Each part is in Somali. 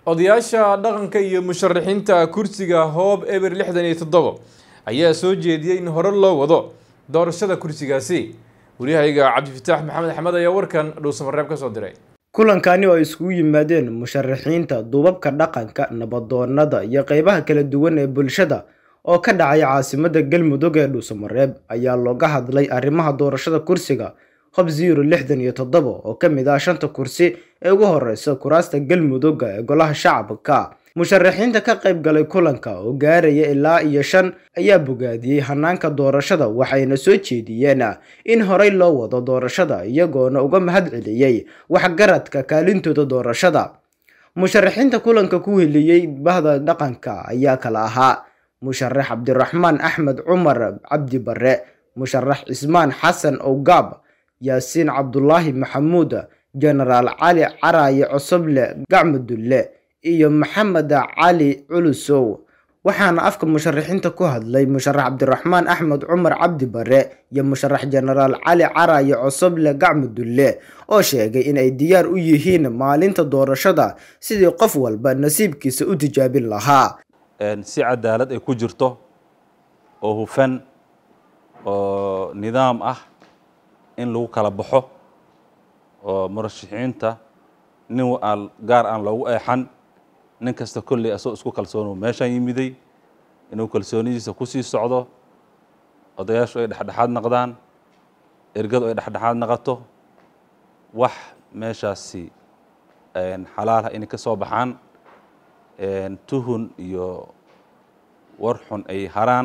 odayaasha dhaqanka iyo musharaxiinta kursiga hoob eber lixdan iyo toddobo ayaa soo jeediyey in hore loo wado doorashada kursigaasi waryahayga cabdifataax maxamed axmed ayaa warkan dhuusamareeb ka soo diray kulankani oo ay iskugu yimaadeen musharaxiinta duubabka dhaqanka nabadoonada iyo qeybaha kala duwan ee bulshada oo ka dhacay caasimada galmudug ee dhuusamareeb ayaa looga hadlay arrimaha doorashada kursiga hob zero lixdan iyo toddoba oo ka mid ah shanta kursi ee ugu horeysa kuraasta galmudugga ee golaha shacabka musharaxiinta ka qayb galay kulanka oo gaaraya ilaa iyo shan ayaa bogaadiyey hanaanka doorashada waxayna soo jeediyeen in horey loo wado doorashada iyagoona uga mahad celiyey waxgaradka kaalintooda doorashada musharaxiinta kulanka ku heliyey bahda dhaqanka ayaa kala ahaa musharax cabdiraxmaan axmed cumar cabdi bare musharax cismaan xasan owgaab yaasiin cabdulaahi maxamuud jenaraal cali caraaye cosoble gacmudulle iyo maxamed cali culusow waxaana afka musharaxiinta ku hadlay musharax cabdiraxmaan axmed cumar cabdi bare iyo musharax jenaraal cali caraaye cosoble gacmudulle oo sheegay inay diyaar u yihiin maalinta doorashada sidii qof walba nasiibkiisa u tijaabin lahaa si cadaalad ay ku jirto oo hufan oo nidaam ah in lagu kala baxo oo murashaxiinta nin aan gaar aan loogu eexan nin kasta kolley asagoo isku kalsoonu meeshaan yimiday inuu kalsoonidiisa kusii socdo odayaashu ay dhexdhexaad naqdaan ergadu ay dhexdhexaad naqato wax meeshaasi xalaal ah inay ka soo baxaan tuhun iyo war xun ay haraan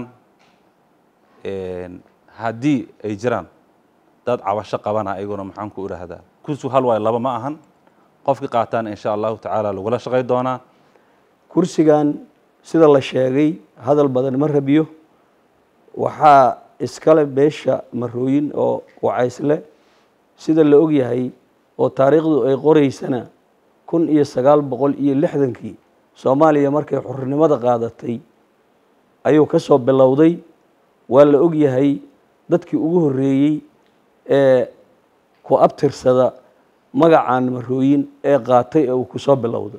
haddii ay jiraan dad cabasho qabana ayaguna maxaan ku idhaahdaa kursigu hal waayo laba ma ahan qofkii qaataana insha allahu tacaala lagula shaqay doonaa kursigan sida la sheegay hadal badan ma rabiyo waxaa iskale beesha marooyin oo wacaysle sida la ogyahay oo taariikhdu ay qoreysana kun iyo sagaal boqol iyo lixdankii soomaaliya markay xornimada qaadatay ayuu ka soo bilowday waa la ogyahay dadkii ugu horreeyey ee ku abtirsada magacan marooyin ee qaatay ee uu kusoo bilowday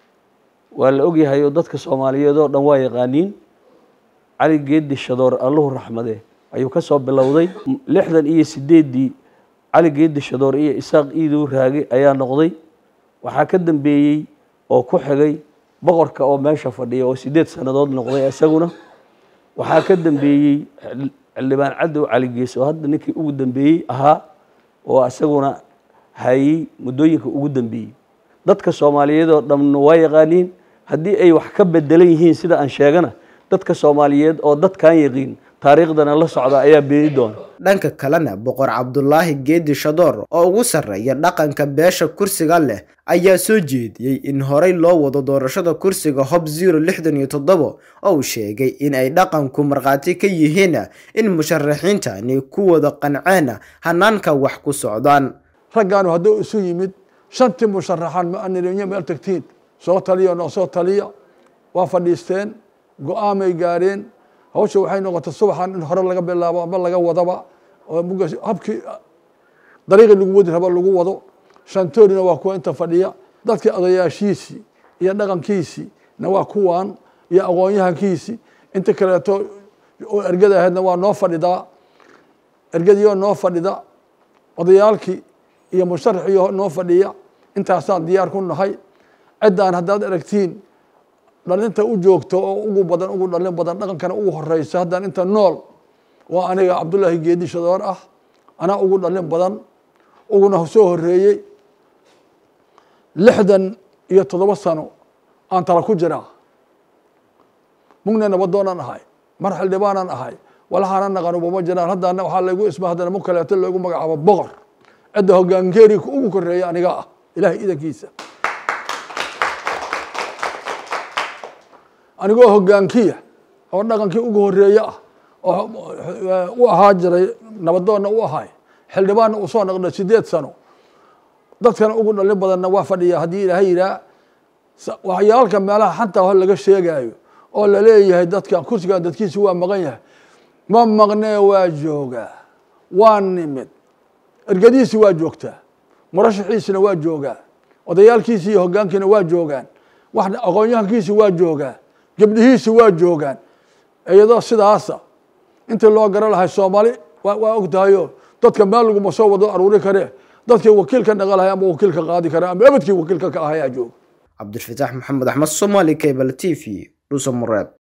waa la ogyahay oo dadka soomaaliyeed oo dhan waa yaqaaniin cali geedi shadoor alluhu raxmade ayuu ka soo bilowday lixdan iyo sideeddii cali geedi shadoor iyo isaaq iidow raage ayaa noqday waxaa ka dambeeyey oo ku xigay boqorka oo meesha fadhiya oo sideed sannadood noqday isaguna waxaa ka dambeeyey xildhibaan cadow cali gees oo hadda ninkii ugu dambeeyey ahaa oo isaguna hayey muddooyinka ugu dambeeyey dadka soomaaliyeed oo dhamna waa yaqaaniin haddii ay wax ka bedelan yihiin sida aan sheegana dadka soomaaliyeed oo dadkan yaqiin taariikhdana la socda ayaa beeni doona dhanka kalena boqor cabdulaahi geedi shadoor oo ugu sarreeya dhaqanka beesha kursiga leh ayaa soo jeediyey in horey loo wado doorashada kursiga hob zero lixdan iyo toddoba oo uu sheegay in ay dhaqanku markhaati ka yihiin in musharaxiintani ku wada qanceen hanaanka wax ku socdaan raggaanu hadduu isu yimid shantii musharaxaan ma anirinyo meel tagtiin soo taliya noo soo taliya waa fadhiisteen go-aamay gaareen hawsha waxay noqotay subaxan in hore laga bilaabo ama laga wadaba oo habkii dariiqii lagu wadi rabo lagu wado shantoorina waa kuwa inta fadhiya dadkii odayaashiisii iyo dhaqankiisii na waa kuwan iyo aqoon-yahankiisii inta kaleeto oo ergada ahaydna waa noo fadhidaa ergadiioo noo fadhida odayaalkii iyo musharaxiyo noo fadhiya intaasaan diyaar ku nahay ciddaan haddaad aragtiin dhalinta u joogto oo ugu badan ugu dhalin badan dhaqankana ugu horeysa haddaan inta nool waa aniga cabdullaahi geedi shadoor ah anaa ugu dhalin badan uguna soo horeeyey lixdan iyo toddoba sano aan tala ku jiraa mugna nabadoonaan ahay mar xildhibaanaan ahay walahaana naqanubama jiraan haddana waxaa laygu isma haddana mu kaleeto loogu magacaabo boqor cidda hogaankeeri ugu koreeya aniga ah ilahay idankiisa anigoo hogaankiya oo dhaqankii ugu horeeye ah oo u ahaa jiray nabadoonna u ahay xildhibaanna uu soo noqday sideed sano dadkana ugu dhalin badanna waa fadhiya haddii ilaahay yidhaah waxyaalka meelaha xanta ho laga sheegaayo oo laleeyahay dadkan kursigan dadkiisi waa maqan yahay ma maqnee waa joogaa waa nimid ergadiisi waa joogtaa murashaxiisina waa joogaa odayaalkiisi iyo hogaankiina waa joogaan wax aqoon-yahankiisi waa joogaa gebdhihiisi waa joogaan iyadoo sidaasa intii loo garan lahay soomaali waa og tahayo dadka meel laguma soo wado aruuri karee dadkii wakiilka dhaqa lahay ama wakiilka qaadi kare ama ebedkii wakiilka ka ahayaa jooga cabdilfataax maxamed axmed somaali cable t v dhuusamareeb